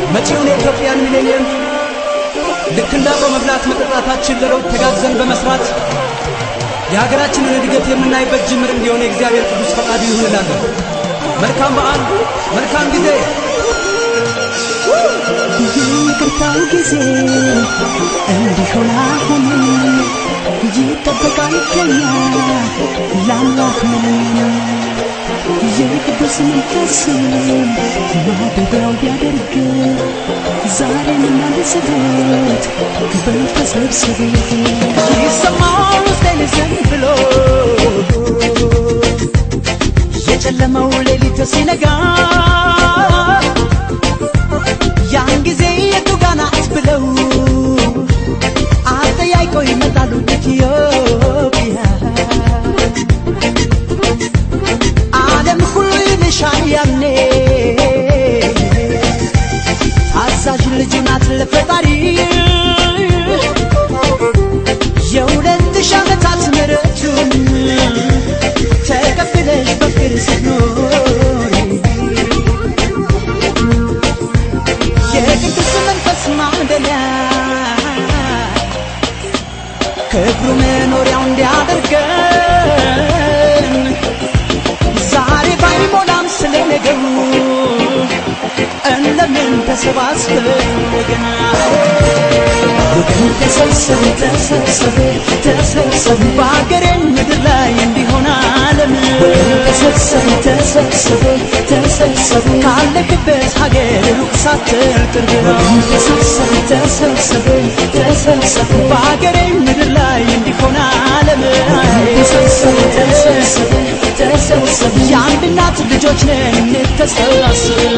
መጪውን የኢትዮጵያን ሚሌኒየም ልክ እንደ አብሮ መብላት መጠጣታችን ለለውጥ ተጋግዘን በመስራት የሀገራችንን እድገት የምናይበት ጅምር እንዲሆን የእግዚአብሔር ቅዱስ ፈቃዱ ይሁን እላለሁ። መልካም በዓል፣ መልካም ጊዜ። ይቅርታው ጊዜ እንዲሆን አሁን ይጠበቃል ከኛ ለአምላክ ምን የቅዱስ መንፈስ ማደሪያው ቢያደርግ ዛሬን እናንስበት በተሰብሰበ ይሰማል ውስጤን ዝም ብሎ የጨለመው ሌሊት ሲነጋ ያን ጊዜ የቱ ጋ ናት ብለው አጠያይቀው ይመጣሉ ኢትዮጵያ ዓለም ሁሉ ይልሻል ያኔ አዛዥ ልጅ ናት ለፈጣሪ የሁለት ሺህ ዓመታት ምሕረቱን ተቀብለሽ በፍቅር ስትኖሪ የቅዱስ መንፈስ ማደሪያ ክብሩ መኖሪያው እንዲያደርገን ዛሬ ባይሞላም ስለ ነገሩ እንደምን ተሰባስበን ወገና ወገን ተሰብሰብ ተሰብሰብ ተሰብሰብ በአገሬን ምድር ላይ እንዲሆን ዓለም ወገን ተሰብሰብ ተሰብሰብ ተሰብሰብ ካለክበት ሀገር ሩቅ ሳትል ቅርብ ነው ተሰብሰብ ተሰብሰብ ተሰብሰብ በአገሬን ምድር ላይ እንዲሆን ዓለም ተሰብሰብ ተሰብሰብ ተሰብሰብ የአንድ እናት ልጆች ነን እንተሰባስብ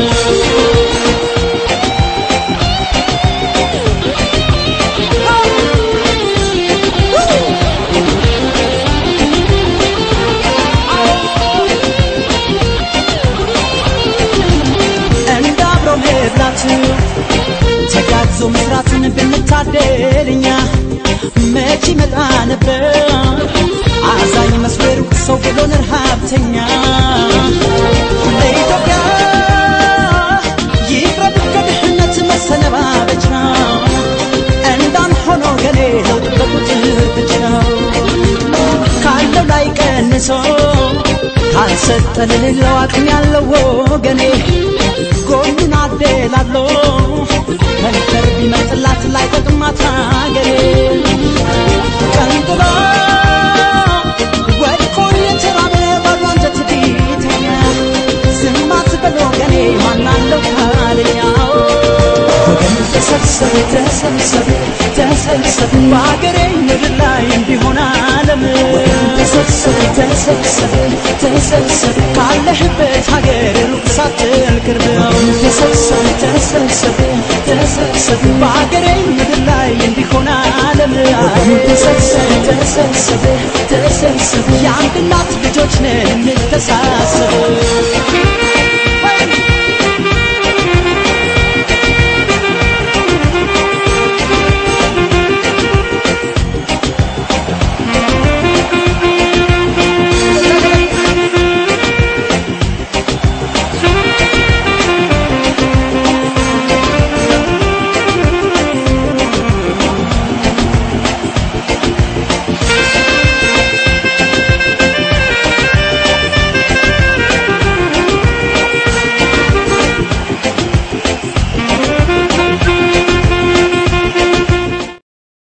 እንደ አብሮ መብላት ተጋግዞ መስራትን ብንታደል እኛ መች ይመጣ ነበር አዛኝ መስሎ የሩቅ ሰው ብሎን ረሃብተኛ ለኢትዮጵያ ይቅረብ ከድህነት መሰነባበቻ እንዳን ሆኖ ገኔ ለውጥ በቁጥር ብቻ ካለው ላይ ቀንሶ ካልሰጠ ለሌለው አቅም ያለው ወገኔ ጎኑን አደላሎ ከንፈር ቢመጥላት ላይ ጠቅማት አገሬ ቀንጥሎ ወድቆ የተራበ ባዶ አንጀት ቢተኛ ዝም አትበል ወገኔ ማናለው ካለኛው ወገን ተሰብሰብ ተሰብሰብ ተሰብሰብ በአገሬ ምድር ላይ እንዲሆን ዓለም ተሰብሰብ ተሰብሰብ ተሰብሰብ ካለህበት ሀገር ሩቅ ሳትል ቅርብ ነው ተሰብሰብ ተሰብሰብ ተሰብሰብ በአገሬ ምድር ላይ እንዲሆን ዓለም ተሰብሰብ ተሰብሰብ ተሰብሰብ የአንድ እናት ልጆች ነን እንተሳሰብ